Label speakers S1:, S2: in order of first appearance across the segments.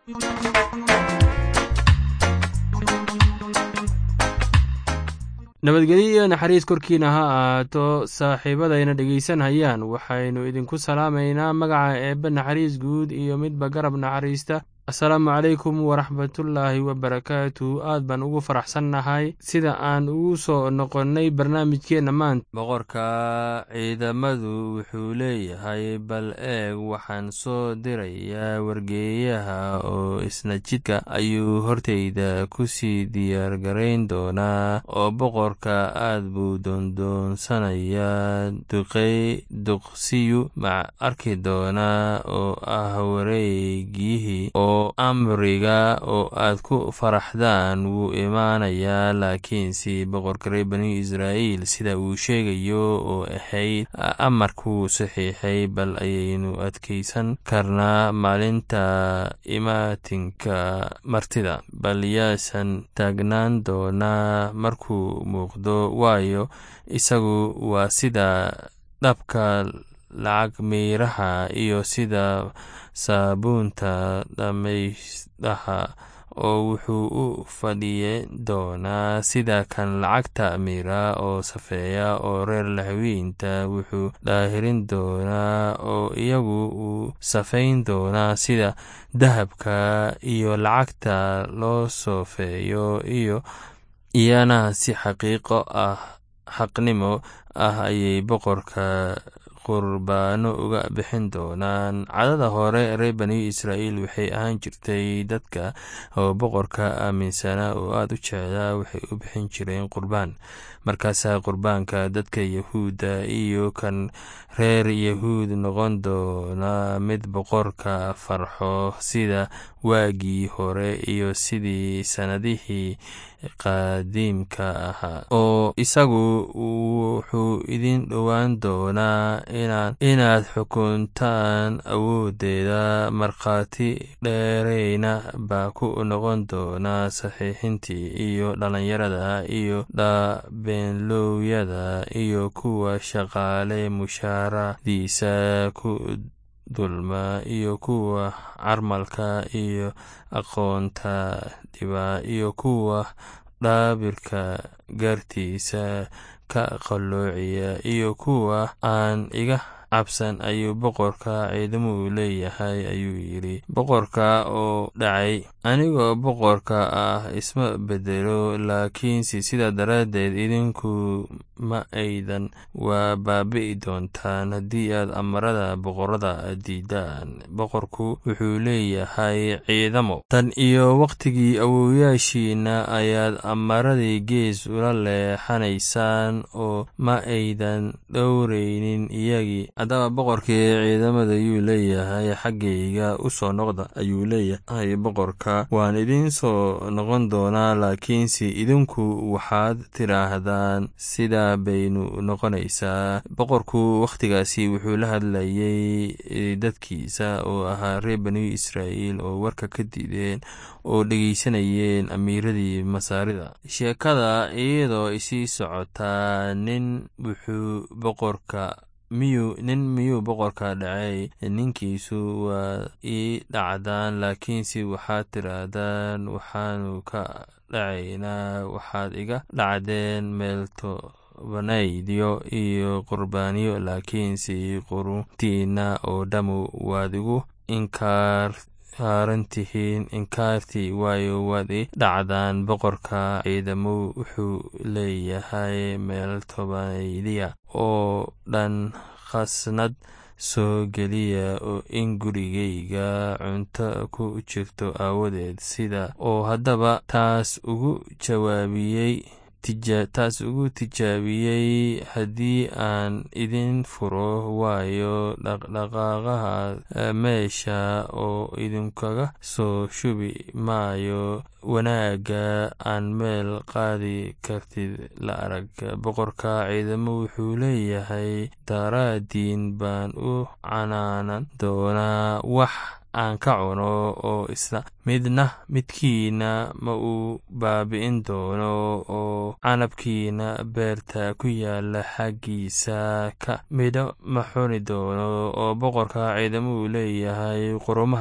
S1: nabadgelyo iyo naxariis korkiina ha ahaato saaxiibadayna dhegaysanhayaan waxaynu idinku salaamaynaa magaca eebbe naxariis guud iyo midba garab naxariista asalaamu calaykum waraxmatullaahi wabarakaatu aad baan ugu faraxsannahay sida aan ugu soo noqonnay barnaamijkeenna maanta boqorka ciidamadu wuxuu leeyahay bal eeg waxaan soo dirayaa wargeeyaha oo isna jidka ayuu hortayda ku sii diyaargarayn doonaa oo boqorka aad buu doondoonsanayaa duqey duqsiyu ma arki doonaa oo ah wareegiyihii oo amriga oo aad ku faraxdaan wuu imaanayaa laakiinse boqorka reer bani israa'iil sida uu sheegayo oo ahayd amarkuu saxiixay bal ayaynu adkaysan karnaa maalinta imaatinka martida bal yaasan taagnaan doonaa markuu muuqdo waayo isagu waa sida dhabka lacag miiraha iyo sida saabuunta dhammaysdaha oo wuxuu u fadhiyi doonaa sida kan lacagta miira oo safeeya oo reer lahaweynta wuxuu dhaahirin doonaa oo iyagu uu safayn doonaa sida dahabka iyo lacagta loo soofeeyo iyo iyana si xaqiiqo ah xaqnimo ah ayay boqorka qurbaano uga bixin doonaan cadada hore reer bani israa'iil waxay ahaan jirtay dadka oo boqorka aaminsanaa oo aada u jeclaa waxay u bixin jireen qurbaan markaasaa qurbaanka dadka yahuudda iyo kan reer yahuud noqon doona mid boqorka farxo sida waagii hore iyo sidii sannadihii qaadiimka ahaa oo isagu wuxuu idin dhowaan doonaa inaad xukuntaan awooddeeda markhaati dheereyna baa ku noqon doonaa saxiixintii iyo dhallinyarada iyo dhaabeenloowyada iyo kuwa shaqaale mushaaradiisa ku dulma iyo kuwa carmalka iyo aqoonta dhiba iyo kuwa dhaabirka gaartiisa ka qalloociya iyo kuwa aan iga cabsan ayuu boqorka ciidamuhu leeyahay ayuu yidhi boqorka oo dhacay anigoo boqorka ah isma bedelo laakiinse sidaa daraaddeed idinku ma aydan waa baabi'i doontaan haddii aad amarada boqorada diidaan boqorku wuxuu leeyahay ciidamo tan iyo wakhtigii awowyaashiina ayaad amaradii gees ula leexanaysaan oo ma aydan dhowraynin iyagii haddaba boqorkii ciidamada ayuu leeyahay xaggayga u soo noqda ayuu leeyahay boqorka waan idin soo noqon doonaa laakiinse idinku waxaad tidhaahdaan sidaa baynu noqonaysaa boqorku wakhtigaasi wuxuu la hadlayay dadkiisa oo ahaa reer bani israa'iil oo warka ka diideen oo dhegaysanayeen amiiradii masaarida sheekada iyadoo isii socotaa nin wuxuu boqorka miyuu nin miyuu boqorka dhacay ninkiisu waa ii dhacdaan laakiinse waxaad tidhaahdaan waxaanu ka dhacaynaa waxaad iga dhacdeen meelto banaydyo iyo qurbaaniyo laakiinse quruntiina oo dhammu waad igu inkaar saarantihiin inkaartii waayo waad i dhacdaan boqorka ciidamo wuxuu leeyahay meel tobanaydiya oo dhan khasnad soo geliya oo in gurigayga cunto ku jirto aawadeed sida oo haddaba taas ugu jawaabiyey taas ugu tijaabiyey haddii aan idin furo waayo dhaqdhaqaaqaha meesha oo idinkaga soo shubi maayo wanaagga aan meel qaadi kartid la arag boqorka ciidamo wuxuu leeyahay daraadiin baan u canaanan doonaa wax aan ka cuno oo isla midna midkiina ma uu baabi'in doono oo canabkiina beerta ku yaala xaggiisa ka midho ma xuni doono oo boqorka ciidamo uu leeyahay qurumaha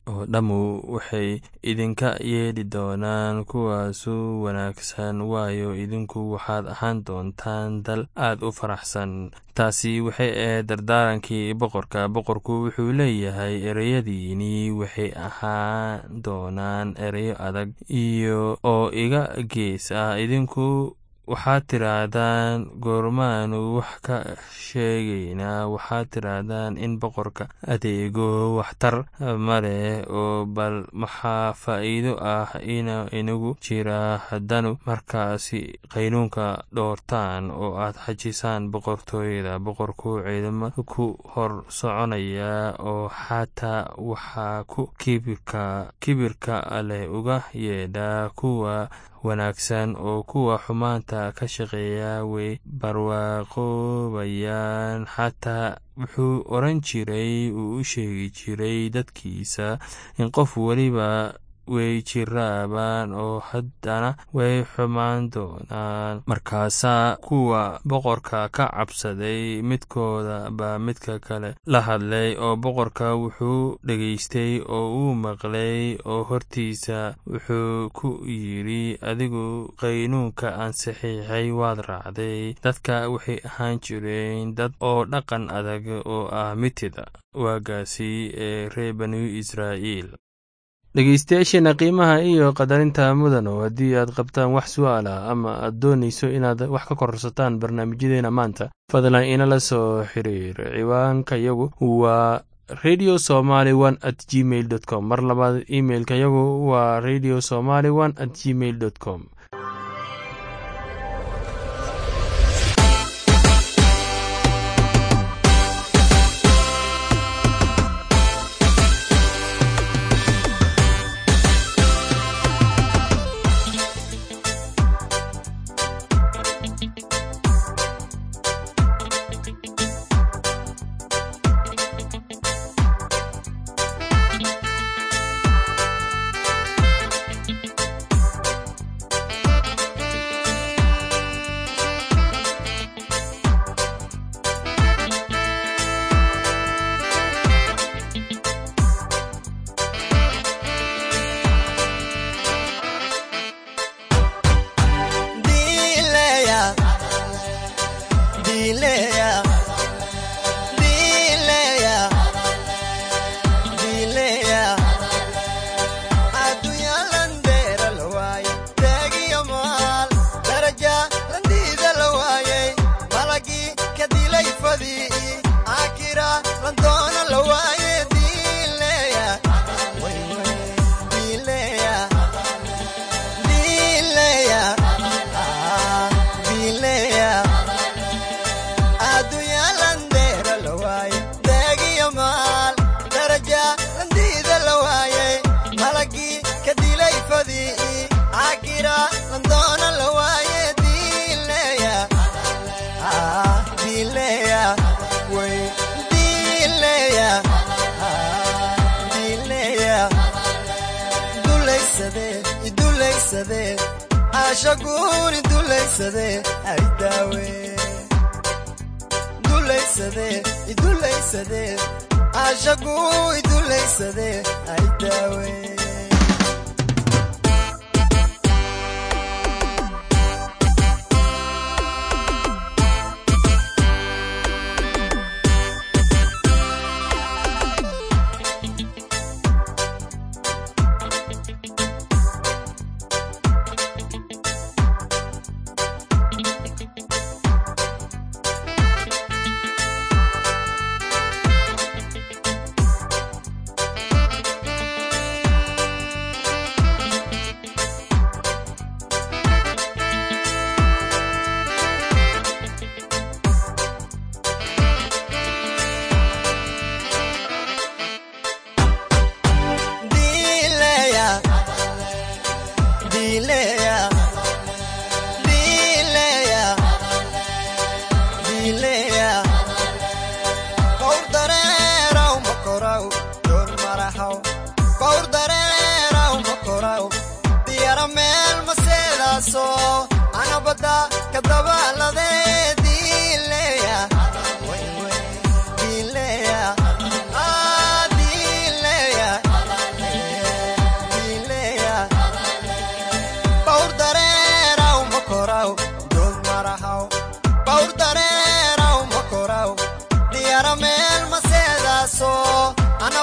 S1: oo dhammu waxay idinka yeedhi doonaan kuwaasu wanaagsan waayo idinku waxaad ahaan doontaan dal aad u faraxsan taasi waxay ahayd dardaarankii boqorka boqorku wuxuu leeyahay ereyadiini waxay ahaan doonaan ereyo adag iyo oo iga gees ah idinku waxaad tidhaahdaan goormaanu wax ka sheegaynaa waxaad tidhaahdaan in boqorka adeego waxtar ma leh oo bal maxaa faa'iido ah inagu jira haddanu markaasi qaynuunka dhoortaan oo aad xajisaan boqortooyada boqorku ciidamo ku hor soconaya oo xataa waxaa ku kibirka kibirka leh uga yeedha kuwa wanaagsan oo kuwa xumaanta ka shaqeeya way barwaaqoobayaan xataa wuxuu oran jiray uu u sheegi jiray dadkiisa in qof weliba way jiraabaan oo haddana way xumaan doonaan markaasaa kuwa boqorka ka cabsaday midkooda baa midka kale la hadlay oo boqorka wuxuu dhegaystay oo uu maqlay oo hortiisa wuxuu ku yidhi adigu qaynuunka aan saxiixay waad raacday dadka waxay ahaan jireen dad oo dhaqan adag oo ah mitida waagaasi ee reer banu israa'iil dhegeystayaasheena qiimaha iyo qadarinta mudano haddii aad qabtaan wax su'aal ah ama aad doonayso inaad wax ka kororsataan barnaamijyadeena maanta fadlan inala soo xiriir ciwaanka yagu waa radio somaly one at gmail dot com mar labaad imailka yagu waa radio somaly one at gmail dot com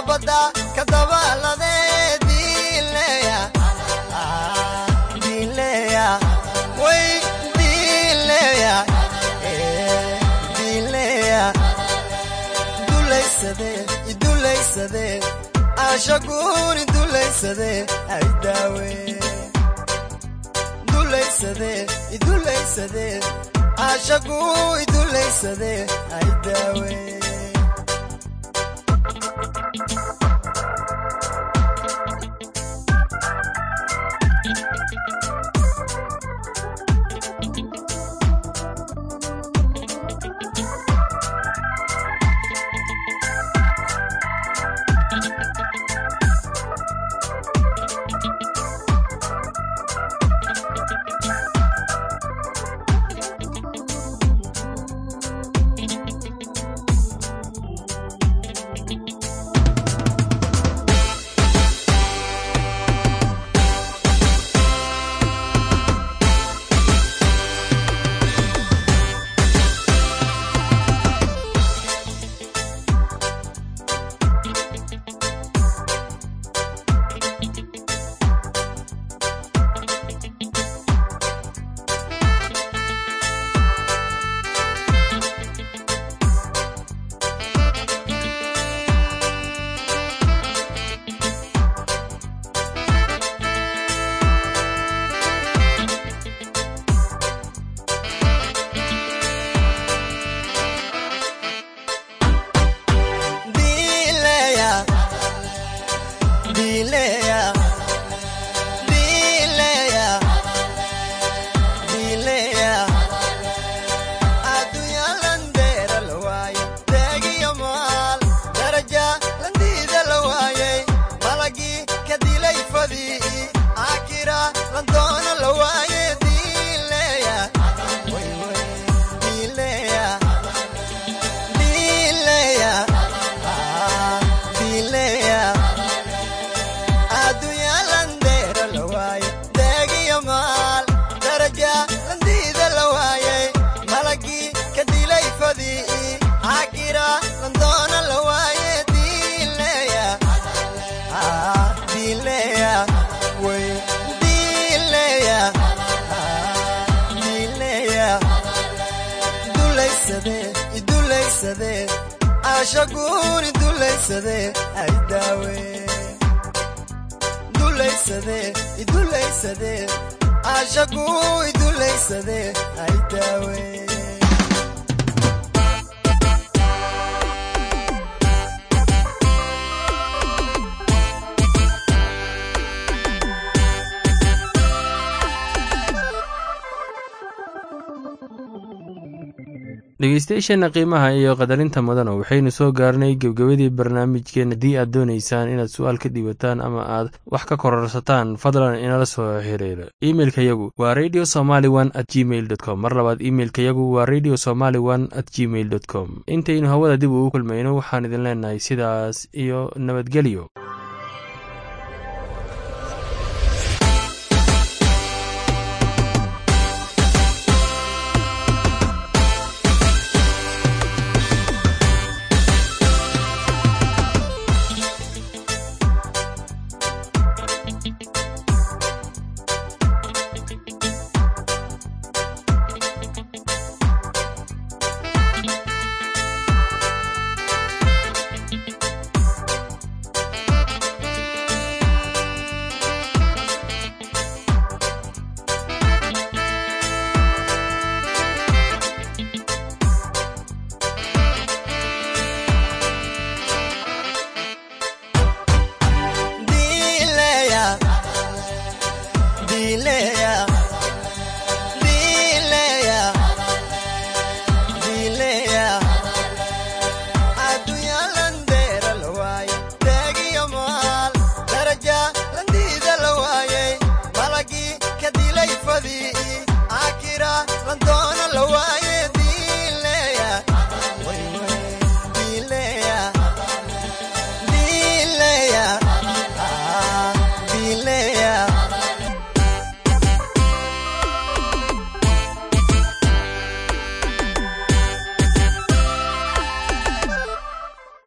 S2: badda ka dabalade diileya diileya way diileya diileya dulaysade idulaysade ashaguun idulaysade ay daawe dulaysade idulaysade ashagu idulaysade ay daawe diileya diileya diileya diileya adduunya landeera la waayey deegiyo maal daraja landiida la waayey malagii ka dilay fadii akira landoona la waayey diileya way way diileya diileya diileya adduunya landeera la waayey deegiyo maal daraja landiida la waayey malagii ka dilay fadii akira landoona la waayey diileya diileya way diileya diileya dulaysade idulaysade ashaguun idulaysade ay daawe dulaysade idulaysade ashagu idulaysade ay daawe
S1: dhegeystayaasheenna qiimaha iyo qadarinta mudana waxaynu soo gaarnay gebgebadii barnaamijkeen haddii aad doonaysaan inaad su-aal ka dhiibataan ama aad wax ka kororsataan fadlan inala soo xiriira imeilkayagu waa radio somaly one at gmail dot com mar labaad imeilkayagu waa radio somaly one at gmail dot com intaynu hawada dib ugu kulmayno waxaan idin leenahay sidaas iyo nabadgelyo